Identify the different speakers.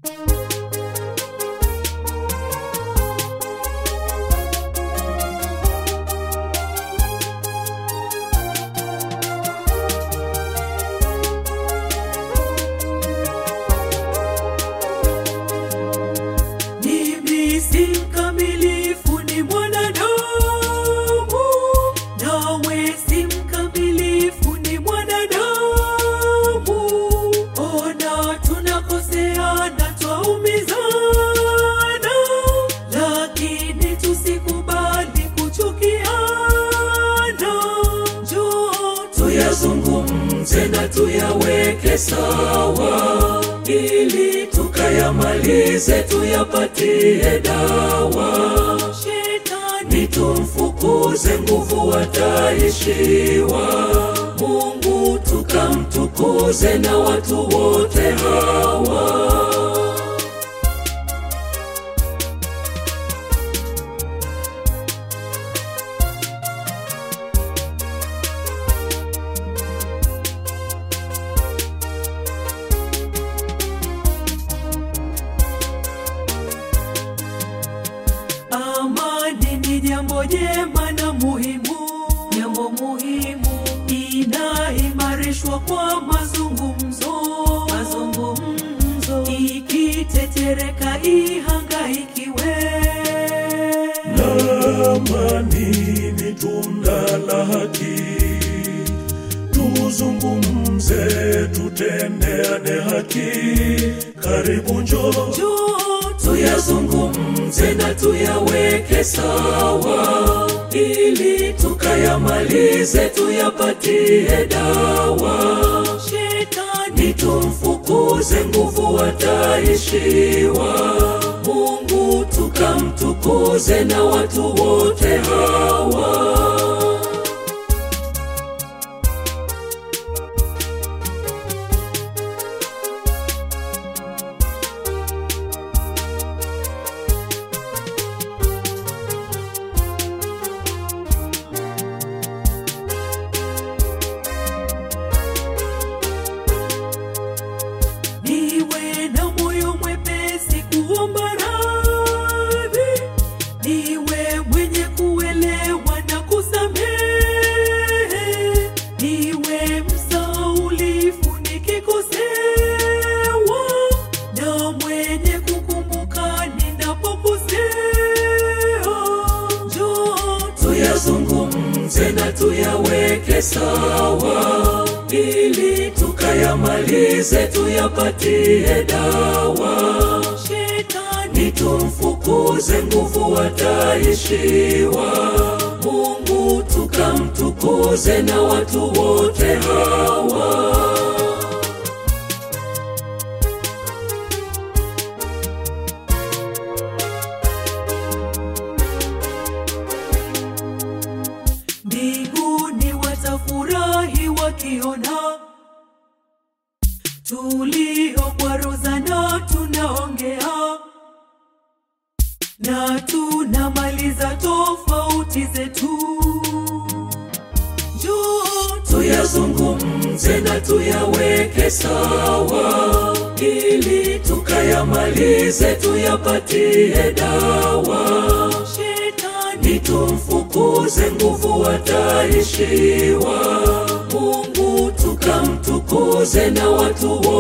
Speaker 1: Mimi si mkamilifu, ni mwanadamu, nawe si mkamilifu, ni mwanadamu. Ona tunakoseana, twaumizana, lakini tusikubali kuchukiana. Njoo tuyazungumze na tuyaweke sawa, ili tukayamalize, tuyapatie dawa. Shetani tumfukuze, nguvu ataishiwa. Mungu tukamtukuze na watu wote hawa. Amani ni jambo jema na muhimu, jambo muhimu inaimarishwa kwa mazungumzo, mazungumzo ikitetereka ihangaikiwe.
Speaker 2: Amani ni tunda la haki, tuzungumze, tutendeane haki. Karibu njoo,
Speaker 1: Njoo tuyazungumze na tuyaweke sawa, ili tukayamalize, tuyapatie dawa. Shetani tumfukuze, nguvu ataishiwa. Mungu tukamtukuze na watu wote hawa. niwe na moyo mwepesi kuomba radhi, niwe mwenye kuelewa na kusamehe, niwe msaulifu nikikosewa, na mwenye kukumbuka ninapokosea. Njoo tuyazungumze na tuyaweke sawa, ili tukayamalize, tuyapatie dawa. Shetani tumfukuze, nguvu ataishiwa. Mungu tukamtukuze na watu wote hawa. mbinguni watafurahi wakiona tuliokwaruzana tunaongea na tunamaliza tofauti zetu. Njoo tuyazungumze na tuyaweke sawa, ili tukayamalize, tuyapatie dawa. Shetani tumfukuze, nguvu ataishiwa. Mungu tukamtukuze na watu